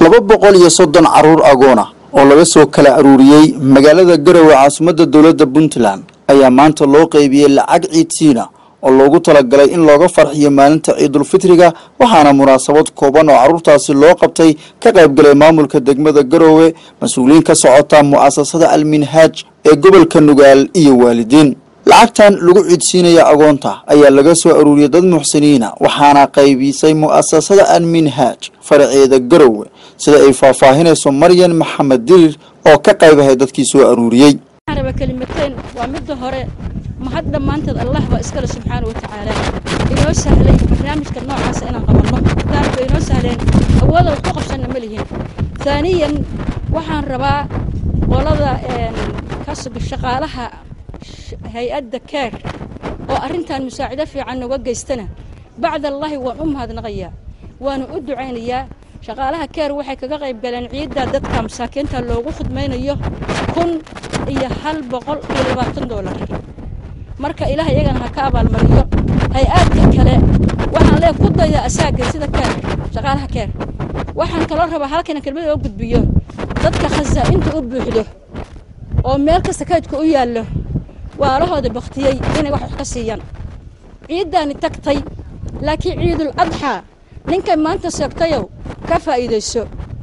laba boqol iyo soddon caruur agoon ah oo laga soo kala aruuriyey magaalada garowe caasimadda dowladda puntland ayaa maanta loo qeybiyey lacag ciidsiina oo loogu talagalay in looga farxiyo maalinta ciidulfitriga waxaana munaasabad kooban oo carruurtaasi loo qabtay ka qaybgalay maamulka degmada garowe mas-uuliyiin ka socota mu'asasada alminhaaj ee gobolka nugaal iyo waalidiin lacagtan lagu ciidsiinaya agoonta ayaa laga soo aruuriyey dad muxsiniina waxaana qaybisay mu'asasada alminhaaj faraceeda garowe sida ay faahfaahinayso maryan maxamed dirir oo ka qaybahay dadkii soo aruuriyey raba kelimateen waa midda hore mahad dhammaanteed allah baa iskale subxaana wa tacaala inoo sahlay barnaamijka noocaasa inaan qabanno daarba inoo sahleen awooda wax ku qabsanna ma lihin haaniyan waxaan rabaa qolada kasb shaqaalaha hay-adda keer oo arrintan musaacido fiican nooga geystana bacdallaahi waan u mahadnaqayaa waana u ducaynayaa shaqaalaha keer waxay kaga qayb galeen ciidda dadka masaakiinta loogu khudmaynayo kun iyo hal boqol iyo labaatan doolar marka ilaah iyagana ha ka abaalmariyo hay-aadka kale waxaan lee ku dayda asaaga sida keer shaqaalaha keer waxaan kaloo rabaa halkana kelmada oo gudbiyo dadka khasaa'inta u buuxdo oo meel kasta kaydka u yaallo waalahooda baktiyey inay wax ka siiyaan ciiddaani tagtay laakiin ciidul adxaa ninkay maanta seegtayow ka faa'iidayso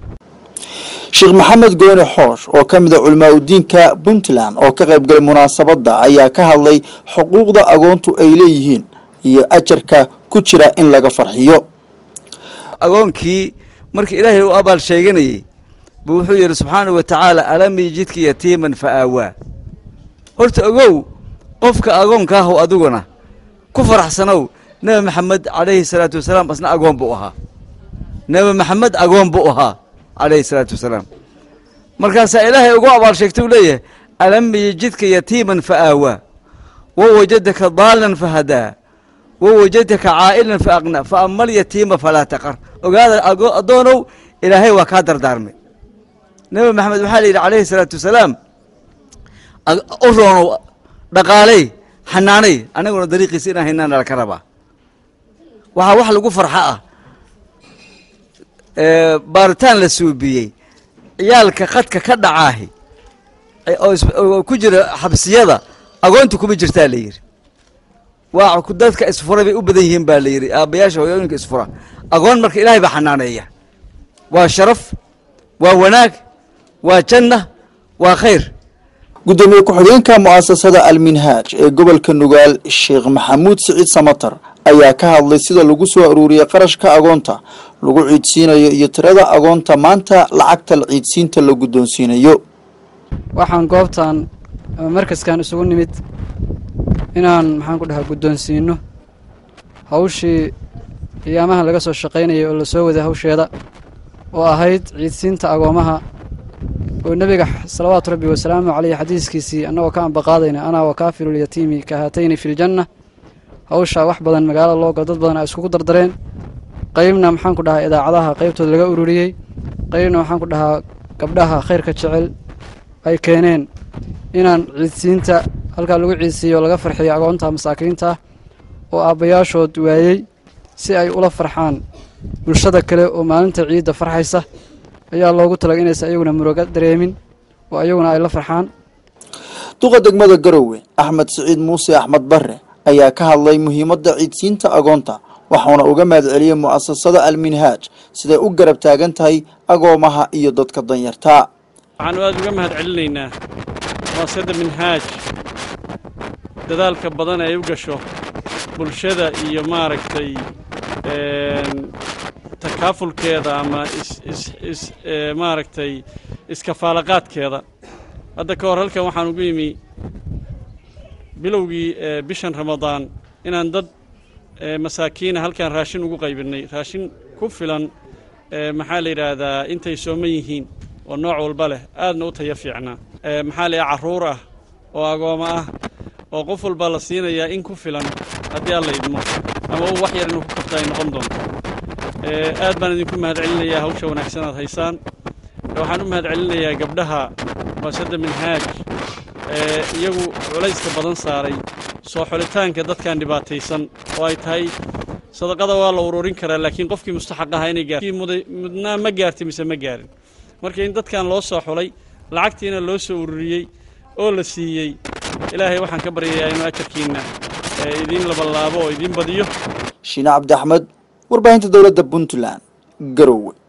sheekh maxamed gooni xoosh oo ka mid a culimaa udiinka puntland oo ka qaybgalay munaasabadda ayaa ka hadlay xuquuqda agoontu ay leeyihiin iyo ajarka ku jira in laga farxiyo agoonkii markii ilaahay u abaal sheeganayey buu wuxuu yidhi subxaanahu wa tacaala alam yijidka yatiiman fa aawaa horta ogow qofka agoonka ahow adiguna ku faraxsanow nebi maxamed calayhi salaatu wasalaam asna agoon buu ahaa nebi maxamed agoon buu ahaa calayhi salaatu wasalaam markaasaa ilaahay ugu abaal sheegtay uu leeyahay alam yijidka yatiiman fa aawaa wa wajadaka daalan fa hadaa wa wajadaka caa'ilan fa aqnaa fa ama alyatiima falaa taqar ogaada addoonow ilaahay waa kaa dardaarmay nebi maxamed waxaa la yidhi calayhi salaatu wasalaam u roonow dhaqaaley xanaanay anaguna dariiqiisa inaan haynaan nala ka rabaa waxaa wax lagu farxa ah baaritaan la suubiyey ciyaalka khadka ka dhacaahi oo ku jira xabsiyada agoonta kuma jirtaa la yidhi waa dadka isfura bay u badan yihiin baa la yidhi aabbayaasha hooyooyinka isfura agoon marka ilaahay baa xanaaneeya waa sharaf waa wanaag waa janna waa khayr guddoomiye ku-xigeenka mu'asasada alminhaaj ee gobolka nugaal sheekh maxamuud siciid samatar ayaa ka hadlay sida lagu soo aruuriyey qarashka agoonta lagu ciidsiinayo iyo tirada agoonta maanta lacagta ciidsiinta la guddoonsiinayo waxaan goobtan ama markaskan isugu nimid inaan maxaan ku dhahaa guddoonsiino hawshii qiyaamaha laga soo shaqaynayay oo la soo waday hawsheeda oo ahayd ciidsiinta agoomaha oo nebiga salawaatu rabbi wasalaamu caleyh xadiiskiisii annagoo ka ambaqaadayna anaa wakaafilulyatiimi ka haatayni filjanna hawshaa wax badan magaalada loogo dad badan ay iskugu dardareen qaybna maxaan ku dhahaa idaacadaha qaybtooda laga ururiyey qaybna waxaan ku dhahaa gabdhaha khayrka jecel ay keeneen inaan ciidsiinta halkaa lagu ciidsiiyo laga farxiyo agoonta masaakiinta oo aabbayaashood waayey si ay ula farxaan bulshada kale oo maalinta ciidda farxaysa ayaa loogu talagay inaysan iyaguna muruga dareemin oo iyaguna ay la farxaan duqa degmada garowe axmed siciid muuse axmed barre ayaa ka hadlay muhiimadda ciidsiinta agoonta waxauna uga mahad celiyey mu'asasada alminhaaj siday u garab taagan tahay agoomaha iyo dadka danyartaa waxaanu aad uga mahad celinaynaa mu'asasada minhaaj dadaalka badan ay u gasho bulshada iyo maaragtay takaafulkeeda ama is maaragtay iskafaalaqaadkeeda hadda ka hor halkan waxaan ugu yimi bilowgii bishan ramadaan inaan dad masaakiina halkan raashin ugu qaybinnay raashin ku filan maxaa la yidhaahdaa intay sooman yihiin oo nooc walba leh aadna u taya fiicnaa maxaa la yidhaha carruur ah oo agooma ah oo qof walba la siinayaa in ku filan haddii alla idmo ama uu wax yar inuu ku kabta ay noqon doonto aad baan idinku mahad celinayaa hawsha wanaagsan aad haysaan waxaan u mahad celinayaa gabdhaha muasada minhaaj ee iyagu culayska badan saaray soo xulitaanka dadkan dhibaataysan oo ay tahay sadaqada waa la ururin karaa laakiin qofkii mustaxaq ahaa inay gaar mudnaa ma gaartay mise ma gaarin marka in dadkan loo soo xulay lacagtiina loo soo ururiyey oo la siiyey ilaahay waxaan ka baryayaa inuu ajarkiinna idiin labalaabo oo idiin badiyo shiine cabdi axmed warbaahinta dowladda puntland garowe